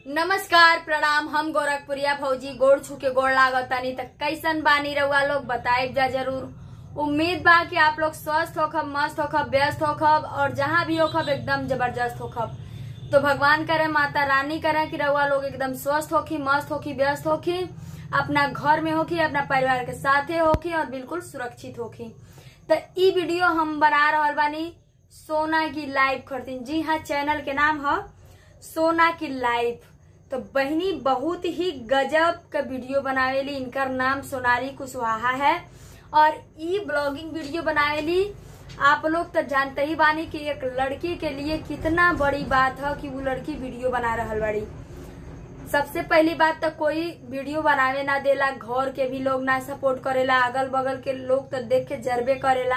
नमस्कार प्रणाम हम गोरखपुरिया भौजी गोड़ छू के गोड़ लागतानी त कैसन बानी रउआ लोग बताइब जा जरूर उम्मीद बा कि आप लोग स्वस्थ होखब मस्त होखब व्यस्त होखब और जहाँ भी होखब एकदम जबरदस्त होखब तो भगवान करे माता रानी करे कि रउआ लोग एकदम स्वस्थ होखी मस्त होखी व्यस्त होखी अपना घर में होखी अपना परिवार के साथे होखी और बिल्कुल सुरक्षित होखी तो ई वीडियो हम बना रहल बानी सोना की लाइव खरतीन जी हाँ चैनल के नाम है सोना की लाइव तो बहनी बहुत ही गजब का वीडियो बनावेली इनकर नाम सोनाली कुशवाहा है और ई ब्लॉगिंग वीडियो बनावेली आप लोग तो जानते ही बानी कि एक लड़की के लिए कितना बड़ी बात है कि वो लड़की वीडियो बना रहल बड़ी सबसे पहली बात तो कोई वीडियो बनावे ना देला घर के भी लोग ना सपोर्ट करेला अगल बगल के लोग तो देख के जरबे करेला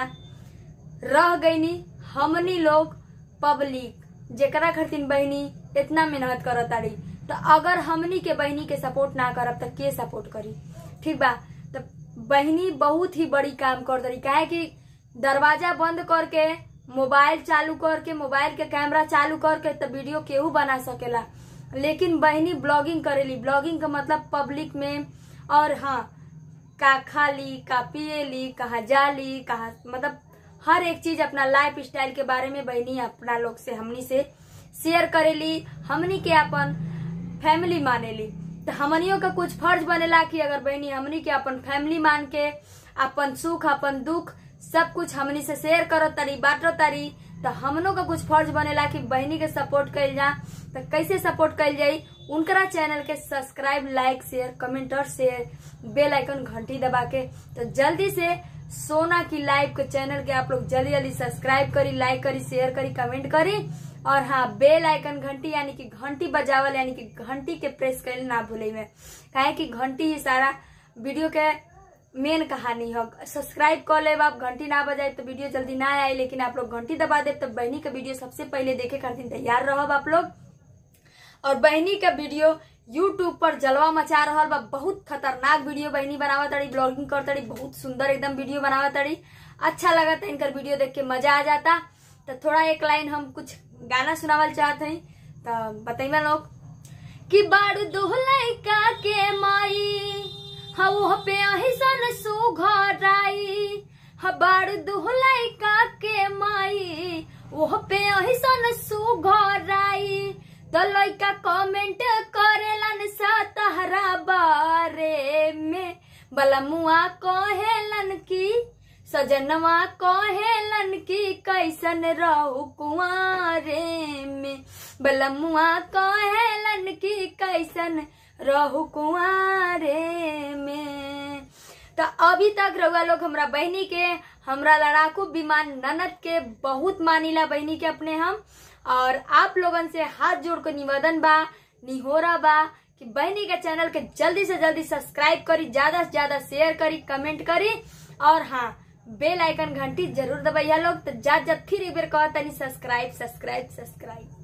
रह गईनी हमनी लोग पब्लिक जेकरा खातिर बहनी इतना मेहनत करत ताड़ी तो अगर हमनी के बहनी के सपोर्ट ना करब तो के सपोर्ट करी ठीक बा तो बहनी बहुत ही बड़ी काम कर दरी काहे कि दरवाजा बंद करके मोबाइल चालू करके मोबाइल के कैमरा चालू करके तो वीडियो केहू बना सकेला लेकिन बहनी ब्लॉगिंग करेली ब्लॉगिंग का मतलब पब्लिक में और हाँ का खाली का पिएली कहाँ जाली कहाँ मतलब हर एक चीज अपना लाइफ स्टाइल के बारे में बहनी अपना लोग से हमनी से शेयर करेली हमनी के अपन फैमिली मानेली तो हमनियों का कुछ फर्ज बनेला कि अगर बहनी हमनी के अपन फैमिली मान के अपन सुख अपन दुख सब कुछ हमनी से शेयर करो तारी बांटो तारी तो हमनों का कुछ फर्ज बनेला कि बहनी के सपोर्ट कइल जा तो कैसे सपोर्ट कइल जाई उनकरा चैनल के सब्सक्राइब लाइक शेयर कमेंट और शेयर बेल आइकन घंटी दबा के तो जल्दी से सोना की लाइव के चैनल के आप लोग जल्दी जल्दी सब्सक्राइब करी लाइक करी शेयर करी कमेंट करी और हाँ बेल आइकन घंटी यानी कि घंटी बजावल यानी कि घंटी के प्रेस कर ना भूले में काहे कि घंटी ही सारा वीडियो के मेन कहानी हो सब्सक्राइब कर ले आप घंटी ना बजाए तो वीडियो जल्दी ना आए लेकिन आप लोग घंटी दबा दे तो बहनी का वीडियो सबसे पहले देखे खातिर तैयार रहब आप लोग और बहनी का वीडियो यूट्यूब पर जलवा मचा रहा बा बहुत खतरनाक वीडियो बहनी बनावा तड़ी ब्लॉगिंग कर तड़ी बहुत सुंदर एकदम वीडियो बनावा तड़ी अच्छा लगा था इनकर वीडियो देख के मजा आ जाता तो थोड़ा एक लाइन हम कुछ गाना सुनावल चाहते हैं तो बताइए लोग कि बाड़ू दुहलैका के माई हऊ पे अहिसन सुघराई हबाड़ दुहलैका के माई ओह पे अहिसन सुघराई तो लइका कमेंट करेलन सा तहरा बारे में बलमुआ कहेलन की सजनवा कहेलन की कैसन रहू कुआरे में बलमुआ कहेलन की कैसन रहू कुआरे में तो अभी तक रउआ लोग हमरा बहनी के हमरा लड़ाकू विमान ननद के बहुत मानिला बहनी के अपने हम और आप लोगन से हाथ जोड़ के निवेदन बा निहोरा बा कि बहनी के चैनल के जल्दी से जल्दी सब्सक्राइब करी ज्यादा से ज्यादा शेयर करी कमेंट करी और हाँ बेल आइकन घंटी जरूर दबाइया लोग तो जात जात फिर एक बेर कहा तनी सब्सक्राइब सब्सक्राइब सब्सक्राइब